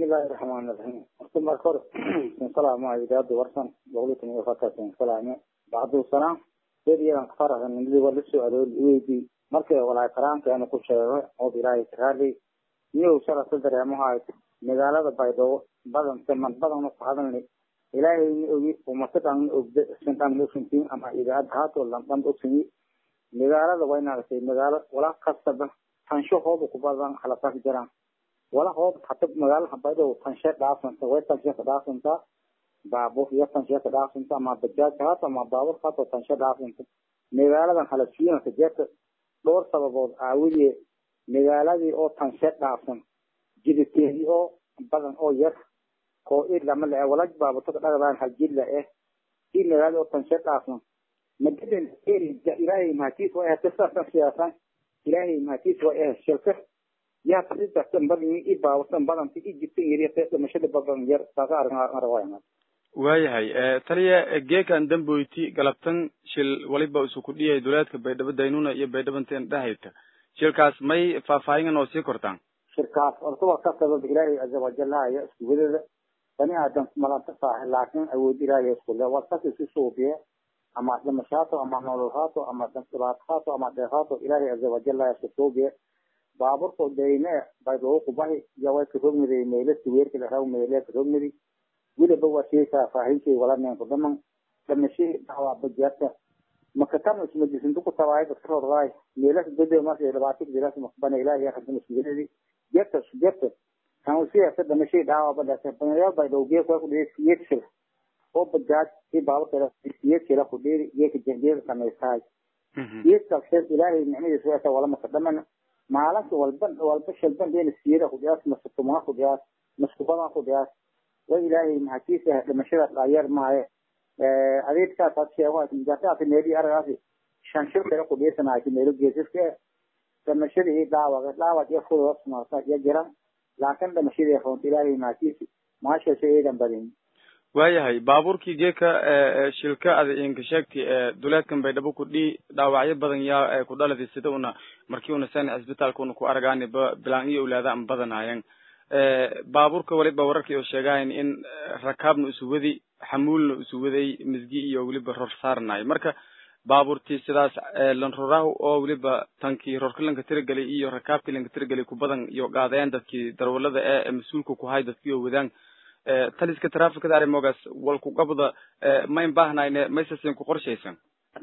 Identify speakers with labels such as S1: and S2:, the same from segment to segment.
S1: bismillahi raxmaan iraxiim horta marka hore salaama idaada warsan boqolitan iyo fakasan salaame bacdu salaam beriyadan kafarahan niliba la soo aroori weydii markay walaay karaankeena ku sheego oo ilaahay karaali niyow sharasa dareemahay magaalada baydhabo badan man badan ku hadalni ilaahay ni ogi umatadan ogde sintan losintiin ama idaad haato landan ogsinyi magaalada way nagatay magaalo wala kastaba tansho hooba ku badan halafas jiraan wala hoob hata magaalaha baydhabo tanshe dhaafanta way tanshe ka dhaafanta baabur iyo tanshe ka dhaafanta ama bajaaj haato ama baabur haato tanshe dhaafanta magaaladan halafiyana jeerta dhowr sababood aawiye magaaladii oo tanshe dhaafsan jiditeedii oo badan oo yar oo ilama le wala baabato dhagdaan haljilla eh si magaalada oo tanshe dhaafsan magadan ilaahay mahatiis waa ehte saasan siyaasan ilaahay mahatiis waa eh shilka yaa tasidatan badan i baabatan badanta i jirtan yariyate dhimashada badan yar saasa aragarawaayana
S2: waayahay taliya geekan damboyti galabtan shil waliba isu ku dhiyay duleedka baydhabo daynuna iyo baydhabanteen dhahayta shilkaas may faahfaahingan oo sii kortaan
S1: shirkaas ortaba ka sabab ilaahay caza wajalahaya iskuwadada bani aadam malanta saahe laakin awood ilaahay iskule warkas isu suubiye ama dhimashaato ama nolol haato ama dhibaato haato ama dheer haato ilaahay caza wajalahaya isku suubiye baaburko dayne baydhabo kubahi iyo way karogmiday meele siweerka laraw meele karogmidi wiliba waa shay faahfaahinkay wala neenku dhaman dhamashay dhawaa bajaarta makatan ismadisintu ku tabaay dadka rordaay meelas bede markay dhibaato jiras makbana ilaahay hadin ismidinadi jeerta jeerta kan siyaasa dhamashay dhawaa badhaasa banayaal bay dhowgee ku dhigay siyekshil oo bajaaj i baaburkeeda siyekshila ku dhiri geeka jengeeda samaysaay geedka sheer ilaahay nicmadiisa weesa wala maka dhaman maalinta walba walba shalban deena siyada ku dhiyaas maskumaa ku dhiyaas maskubadaa ku dhiyaas way ilaahay mahatiisa dhimashada dhaayar maaye adeegkaas had sheego gaartaasi meelii aragaasi shan shil kale ku dhiisanaaysa meelo geesiska dhimashadii iyo dhaawaga dhaawag iyo fudood sumaarta iyo jiran laakin dhimashadii runta ilaahay mahatiisa maashasha eedan badin
S2: waayahay baabuurkii geeka shilka ada inka sheegti duleedkan baydhabo ku dhii dhaawacyo badan yaa ku dhaladi sida una markii una sani cisbitaalka una ku aragaani ba bilaan iyo awlaada an badanayan baabuurka waliba wararkii oo sheegahayn in rakaabna isu wadi xamuulna isu waday misgi iyo weliba ror saarnayo marka baabuurtii sidaas lanrorahu oo weliba tankii rorka lanka tiragelay iyo rakaabkii lanka tiragelay ku badan iyo gaadayaan dadkii darwalada ee mas-uulka ku hay dadkii oo wadaan taliska trafikada arrimogaas walku qabda mayn baahnayne maysasin ku qorshaysan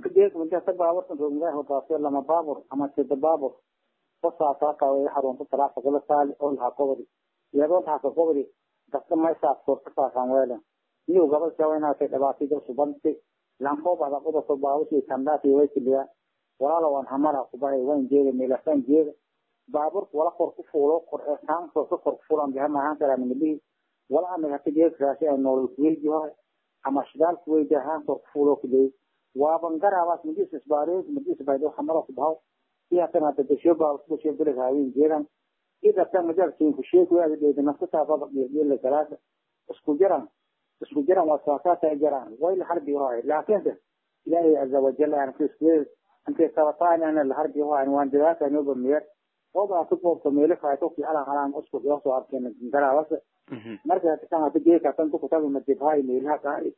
S1: baaburkan roogmadahodaase lama baabur ama sida baabur basaasaakaway xarunta trafika la saali oo lahaa qobodi iyadoo taasa qobodi dadka maysaas korka saasan weelen niyo gabal shawaynatay dhibaatida subanti lankobada qodobka baabushi kandhaati way kiliya walaalo waan hamara kubahay wayn jeeda meelasan jeeda baaburka wala kor ku fuulo kor eesaan korka kor ku fuulan bihamahaan kalaamilihi wala anaga hata geekraasi ay noolol kuweydi hoy ama shidaal kuweydi ahaan kor ku fuulo kuley waaban garaabaas madis isbaareed madis baydo hamara kubahaw iyo hatan hada dasho baabur dasho beleg haawen jeedan idatan majalkin ku sheeg waadi dheeda nafsataa baba dhiirdiila galaasa isku jiran isku jiran waa saasaata jiran way la harbi hoy laakiinse ilaahay caza wajal aan ku isku intay sabataan ana la harbi hoy waan dadaata nooba meer oo baa ku boobto meelo kaato ki ala halaan isku iyo soo arkeen garaawasa marka tan hada geeka tan ku tabi madib hay meelaha qaari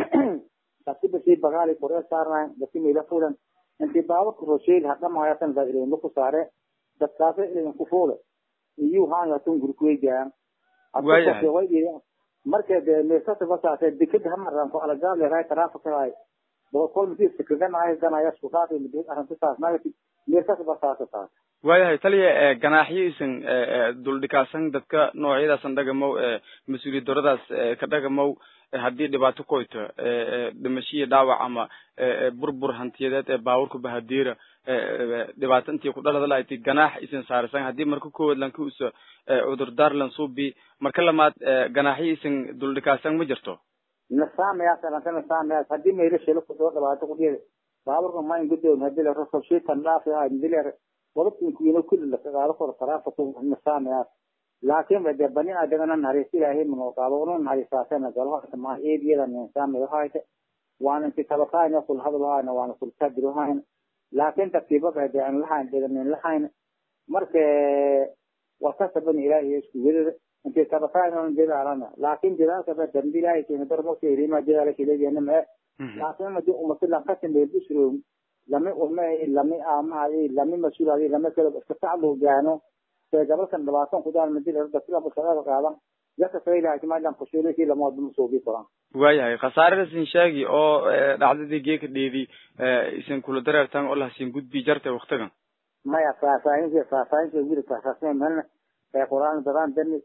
S1: tasiba si bagaali kore saarnaa dadki meela fulan intii baaburka rosheel hadda mahayatan baa ilayma ku saare dadkaasi ilayn ku fuule iyo haangatun gurkuweygaan marka de meesata basaase dekada hamaran ku alagaable ray tarafikahay boqol misi sikaganahay ganaya isku dhaafi midi arrintasaas nagati meesata basaase taas
S2: waayahay taliya ganaaxyo isan duldhikaasan dadka noocyadaasan dhagamow mas-uuliyad daradaas ka dhagamow haddii dhibaato koyto dhimashiya dhaawac ama burbur hantiyadeed ee baaburka bahadiira dhibaato intii ku dhalada lahayti ganaax isan saarsan haddii marka koowaad lanka usa cudurdaar lansuubi marka lamaad ganaaxyo isan duldhikaasan ma jirto
S1: nasaamayaas alanka nasaamayaas haddii maylo shelo kudoo dhibaato kudhiyada baaburka ma in gudoon hadii la rosabshiitan dhaafi ahay midileer wadadkinkuino kulli lakagaalo koro taraafika nasaamayaas laakin bade bani aadamana naharis ilaahay manooqaado unu naharisaasena galahayta maa eediyada ninsaamayohayta waana inti tabakaayna kulhadlohayna waana kulkadirohayna laakin tartiibada hade aan lahayn deganin lahayn marka waa kasaban ilaahay isku wedada intii tabataan jedaalana laakin jedaalka ba dambi ilaahay keena darmosi irima jedaala kileediyana mee laakin madi umati lankatin beebusro lami ume lami aamahay lami mas-uulaadi lami kale iska tacbu gaano ee gabalkan dhabaatan kudaan madilada sila bushaada qaadan yaka saylaha maadlan kushuulisi lamood masuubi koran
S2: waayahay khasaarada sin sheegi oo dhacdadii geeka dheedi isin kula dareertan oo lahasin gudbi jartay waktigan
S1: maya faahfaahinta faahfaahinta wili faahfaahsan malna ee quraan dadaan dani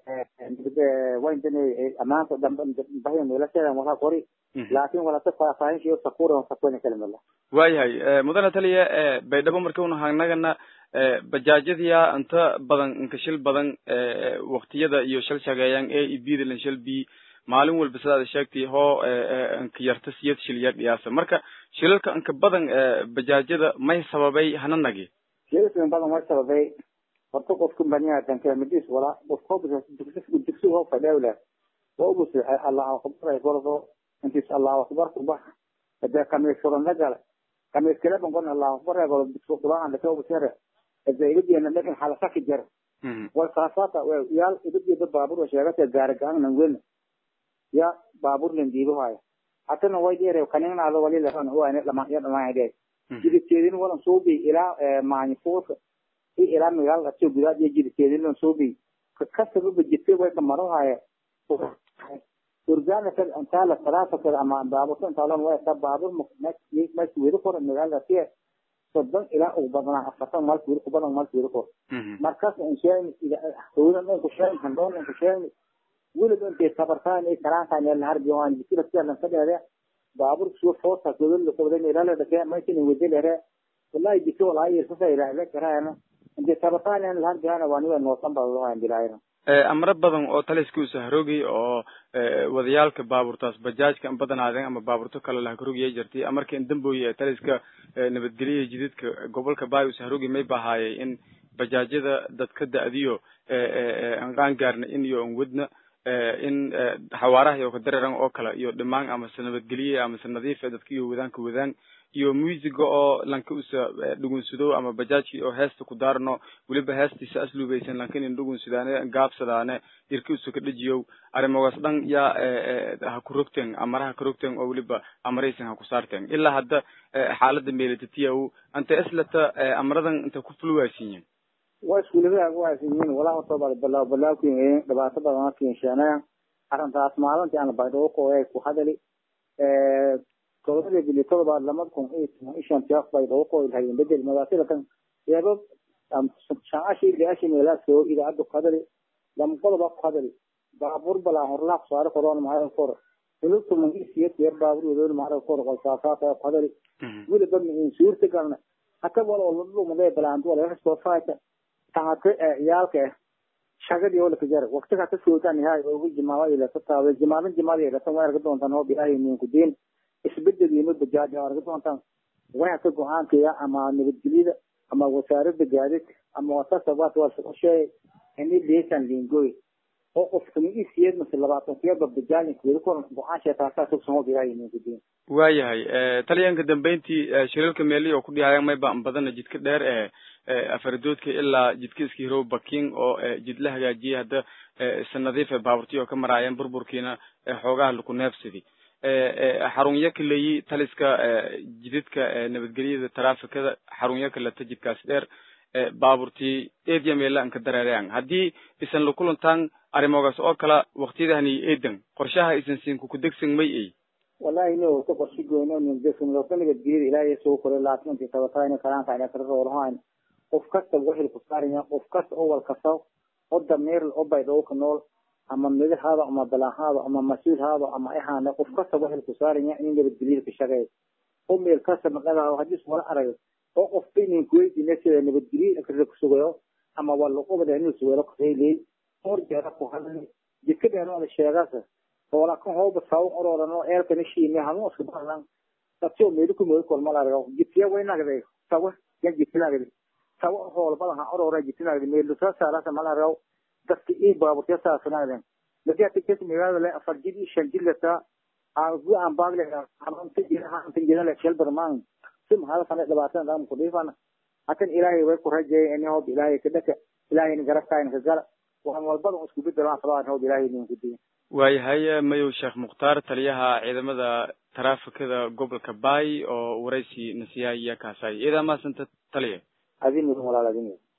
S1: wayn dani amaanta dambe bahin meelasheedan wala qori laakin walata faahfaahinta sakuura sakuuna kalimala
S2: waayahay mudane taliya baydhabo marka una hagnagana bajaajyadiya inta badan inka shil badan waktiyada iyo shal shageeyaan a e b da lan shal b maalin walba sidaad sheegtay hoo inka yarta siyad shilya dhiyaasa marka shilalka inka badan bajaajyada may sababay hana nagi
S1: shilalka badan way sababay horta qofku baniya danka midis wala qofku digsi hoo fadhawla oo ugu sii allah akbar ay gordo intis allah akbar ku bax hada kamay furan nagala kamay kala bangon allah akbar ay gordo digsi quraan la ugu sii إذا يبدي أن لكن حالة كجر والخاصات ويال يبدي ببابور وشيغات الجارجان نقول يا بابور لنديبه هاي حتى نو يدير وكانين على ولي لهن هو أنا لما يد ما يدي جدي تيدين ولا صوبي إلى ما يفوت في إلى ميال أشوف بلاد يجي تيدين ولا صوبي كسر بجتة وين مرة هاي ورجعنا في أنتال الثلاثة في أما بابور أنتالون وين بابور مك مك مك ويرفور الميال ده soddon ilaa ugu badanaa afartan maalka weli ku badan maalka weli kor markaas aan sheegni hawdan aan ku sheegni handhoon aan ku sheegni weliba intay tabartaan ay karaantaan ee laharbi waan jikira sida lan fadhiya baaburka soo foosa godol la qabdan ilaa la dhakay ma tin wadi lere wallahi jikko walaa yir sasa ilaa la karaana intay tabartaan aan laharbi ana waan waa noosan baa loo aan dilaayna
S2: amro badan oo taliska usa haroogay oo wadayaalka baabuurtaas bajaajka an badanaadeen ama baabuurto kale la haroogaya jirtay amarka in dambooye taliska nabadgelya jididka gobolka baay usa haroogay may bahaayay in bajaajyada dadka da-diyo an qaan gaarna in iyo an wadna in xawaaraha iyo kadareeran oo kale iyo dhimaan amase nabadgelye amase nadiife dadka iyo wadaan ka wadaan iyo musiga oo lanka usa dhugunsado ama bajaajki oo heesta ku daarno weliba heestiisa asluubaysan lankan in dhugunsidaane gaabsadaane irka usa ka dhajiyow arrimogaas dhan yaa ha ku rogteen amaraha ka rogteen oo weliba amaraysan ha ku saarteen ilaa hadda xaalada meelatatiyaw anta islata amaradan inta ku fulwaasiyin
S1: waa iskuulada waasinyiin walaa horta baa balaaw balaawkin dhibaato badan keenshana arrintaas maalintii aan baydhabo ku ku hadali todobada bili todobaad lamada kun iyo toban iyo shantii af baydhabo ku ilhayen bedel magaasida kan yeebo shaashi liashi meelaa soo idaacadda ku hadali lama qodoba ku hadali baabuur balaa horlaa ku saari koroon maayo kor hulubta mangisiya tiyer baabuur wadoon maayo kor qolsaasaata ku hadali weliba in suurta galna hata wala wala dhumade balaantu wala soo faayta taate ciyaalka shagadii oo la kajar waqtiga ka soodan yahay oo jimawa ila tataawe jimaadan jimaada ila tan warga doontan oo bilahay min ku diin isbedel iyo bajaaj warga doontan way ka go'aanka ama nabadgelyada ama wasaaradda gaadiidka ama wasaaradda waad waa soo sheegay in leesan lingoy oo qofka mi isiyad mas labaatan kiyaba bajaaj ku koran go'aan sheeta taas oo soo bilahay min ku diin
S2: waayahay taliyanka dambeyntii shiralka meeli oo ku dhihayaan may baan badana jidka dheer ee afaradoodka ilaa jidka iska hirow baking oo jid la hagaajiyay hadda si nadiif ee baaburtiyo ka maraayeen burburkiina xoogaha laku neefsadi xarunyo kaleyi taliska jididka nabadgelyada taraafikada xarunyo kaleta jidkaas dheer baaburtii eedya meela an ka dareerayaan haddii isan la kulantaan arrimogaas oo kala waktiyadahani eedan qorshaha isan siinku kudegsan may ay
S1: wallahi no ka qorshi goyno nin desan lo kaniga diir ilaahay soo koray laakiin inta tabatayna karaan ka inta roolahaan qof kasta wixii ku saaraya qof kasta oo wal kasta oo dameer oo baydho ka nool ama midahaada ama balahaada ama masuulhaada ama ahaana qof kasta wixii ku saaraya in nabadgelyo ka shaqeeyo oo meel kasta maqada hadii wala arayo oo qof inin kuweydiina sida nabadgelyo ka ku sugayo ama wala qobada inuu sugayo ku heelay hor jeera ku hadlay jidka dheeraada sheegasa wala kan hooba saw ororano eelka nishiime hanu isku balan tatio mediku mo kol malaro jitiya wayna gade sawa yan jitina gade sawa hool badan ha orora jitina gade meel sa sala sa malaro dadki i baabu ta sa sanade lagi ati kes meela le afar jidi shan jilata aan gu aan baagle hanan ti jira han ti jira le shel barman sim hada sana dabatan dam ku difan akan ilaahay way ku rajay in hoob ilaahay kadaka ilaahay ni garabtaan ka gala waan walbada isku bedelaan fadaan hawd ilaahay idinku diin
S2: waayahay mayow sheekh mukhtaar taliyaha ciidamada taraafikada gobolka baay oo waraysi nasiyaaya kaasay idaa maasanta taliya
S1: adin mudan walaal adin